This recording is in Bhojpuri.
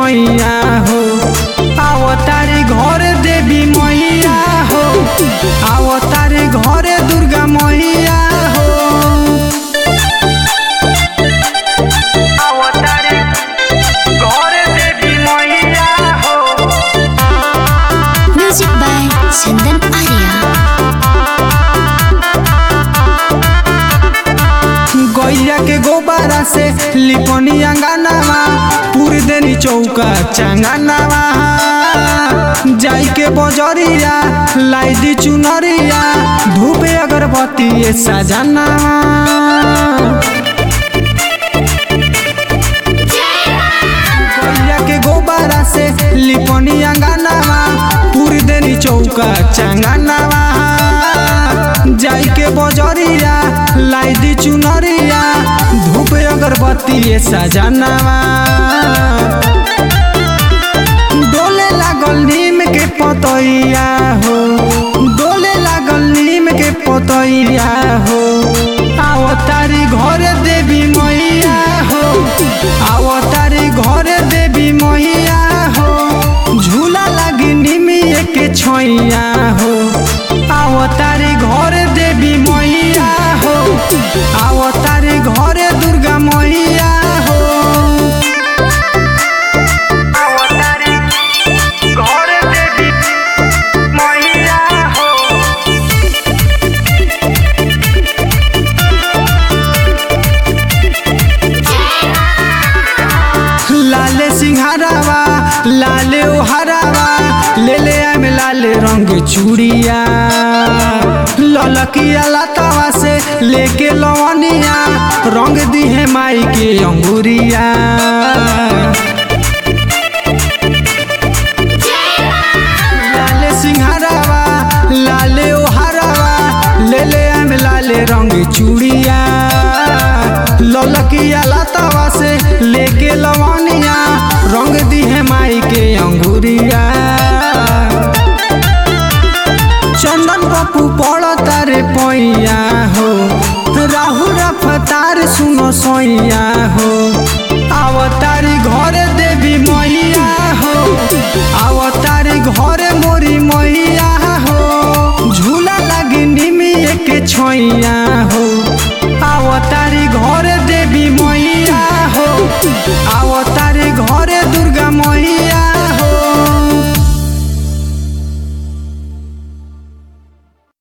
छैया हो आओ तारे घर देवी मैया हो आओ तारे घरे दुर्गा मैया हो अवतारे घरे देवी मैया हो Music by Chandan Arya. गैया के गोबारा से लिपनी अंगनावा पूरी देनी चौका चंगनावा जाई के बजरिया लाई दी चुनरिया धूप अगरबत्ती ये सजनावा गैया के गोबारा से लिपनी अंगनावा पूरी देनी चौका चंगनावा जाई के बजरिया लाई दी चुनरिया धूप अगरबत्ती ये सजनावा डोले लागल नीम के पतैया हो डोले लागल नीम के पतैया हो आओ तारी घरे देवी मैया हो आओ तारी घरे देवी मैया हो झूला लागी निमिए के छैया हो आओ तारी घरे देवी मैया हो आओ तारी घरे दुर्गा मैया हो अवतारे घरे देवी मैया हो लाले सिंहारावा लाले ओहारावा ले ले आम लाले रंग चूड़िया ललकिया लतावा से लेके लवनिया रंग दी है माई के अंगूरिया लाले सिंहारावा लाले ओहारावा ले ले आम लाले रंग चूड़िया ललकिया लतावा से लेके लवनिया रंग दी है माई के अंगूरिया चंदन पप्पू पड़ तारे पैया हो राहुल